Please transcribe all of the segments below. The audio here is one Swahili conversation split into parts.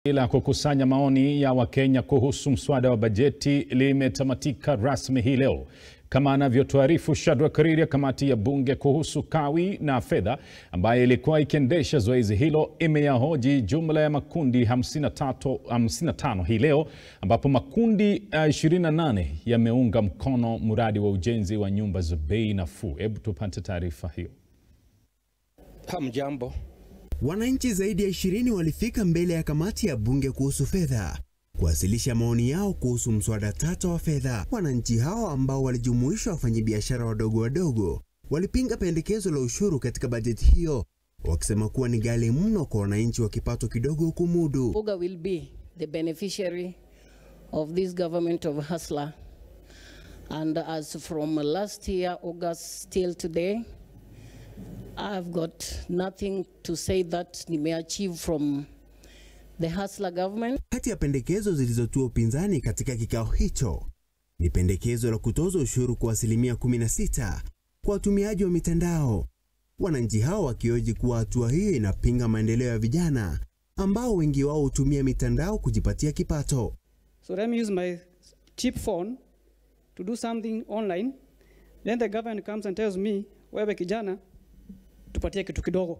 la kukusanya maoni ya Wakenya kuhusu mswada wa bajeti limetamatika rasmi hii leo. Kama anavyotuarifu Shadrack Riria, kamati ya bunge kuhusu kawi na fedha ambayo ilikuwa ikiendesha zoezi hilo imeyahoji jumla ya makundi 53, 55 hii leo ambapo makundi uh, 28 yameunga mkono mradi wa ujenzi wa nyumba za bei nafuu. Hebu tupate taarifa hiyo. Hamjambo. Wananchi zaidi ya ishirini walifika mbele ya kamati ya bunge kuhusu fedha kuwasilisha maoni yao kuhusu mswada tata wa fedha. Wananchi hao ambao walijumuisha wafanyabiashara wadogo wadogo walipinga pendekezo la ushuru katika bajeti hiyo, wakisema kuwa ni ghali mno kwa wananchi wa kipato kidogo kumudu. Uga will be the beneficiary of this government of hustler. And as from last year, August till today, I've got nothing to say that nimeachieve from the hustler government. Kati ya pendekezo zilizotua upinzani katika kikao hicho ni pendekezo la kutoza ushuru kwa asilimia 16 kwa watumiaji wa mitandao, wananchi hao wakioji kuwa hatua hiyo inapinga maendeleo ya vijana ambao wengi wao hutumia mitandao kujipatia kipato. So let me use my cheap phone to do something online. Then the government comes and tells me, wewe kijana, tupatie kitu kidogo.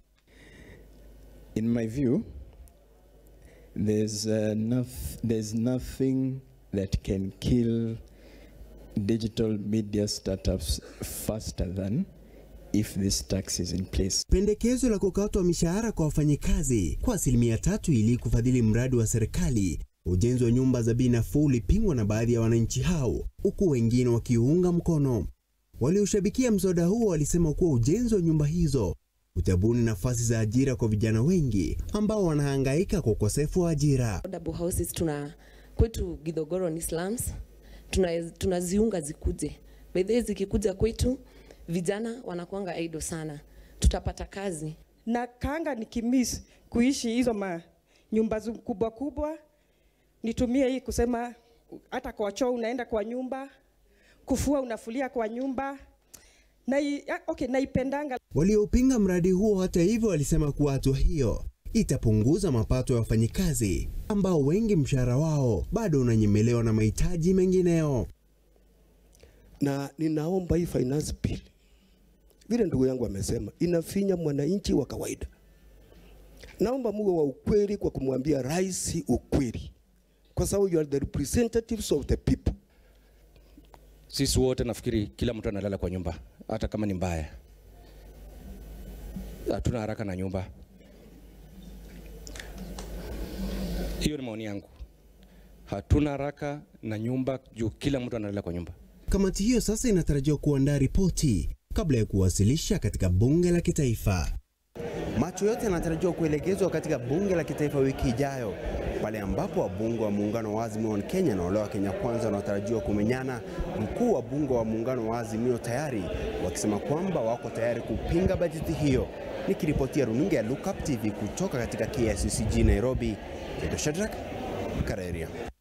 In my view, there's, uh, noth- there's nothing that can kill digital media startups faster than if this tax is in place. Pendekezo la kukatwa mishahara kwa wafanyikazi kwa asilimia tatu ili kufadhili mradi wa serikali ujenzi wa nyumba za bei nafuu ulipingwa na baadhi ya wananchi hao, huku wengine wakiunga mkono. Walioshabikia mswada huo walisema kuwa ujenzi wa nyumba hizo utabuni nafasi za ajira kwa vijana wengi ambao wanahangaika kwa ukosefu wa ajira. affordable houses tuna kwetu Githogoro ni slums, tuna tunaziunga zikuje. By the way, zikikuja kwetu vijana wanakuanga idle sana, tutapata kazi. na kanga nikimis kuishi hizo ma nyumba zu- kubwa kubwa, nitumie hii kusema hata kwa choo unaenda kwa nyumba, kufua unafulia kwa nyumba na okay, naipendanga Waliopinga mradi huo, hata hivyo, walisema kuwa hatua hiyo itapunguza mapato ya wafanyikazi ambao wengi mshahara wao bado unanyemelewa na mahitaji mengineo. na ninaomba hii finance bill, vile ndugu yangu amesema, inafinya mwananchi wa kawaida. Naomba muwe wa ukweli kwa kumwambia rais ukweli, kwa sababu you are the representatives of the people. Sisi wote nafikiri kila mtu analala kwa nyumba, hata kama ni mbaya. Hatuna haraka na nyumba. Hiyo ni maoni yangu. Hatuna haraka na nyumba juu kila mtu analala kwa nyumba. Kamati hiyo sasa inatarajiwa kuandaa ripoti kabla ya kuwasilisha katika bunge la kitaifa. Macho yote yanatarajiwa kuelekezwa katika bunge la kitaifa wiki ijayo, pale ambapo wabunge wa muungano wa Azimio One Kenya na wale wa Kenya Kwanza wanatarajiwa kumenyana, mkuu wa bunge wa muungano wa Azimio tayari wakisema kwamba wako tayari kupinga bajeti hiyo. Nikiripotia runinga ya Look Up TV kutoka katika KICC Nairobi, Edo Shadrack Kareria.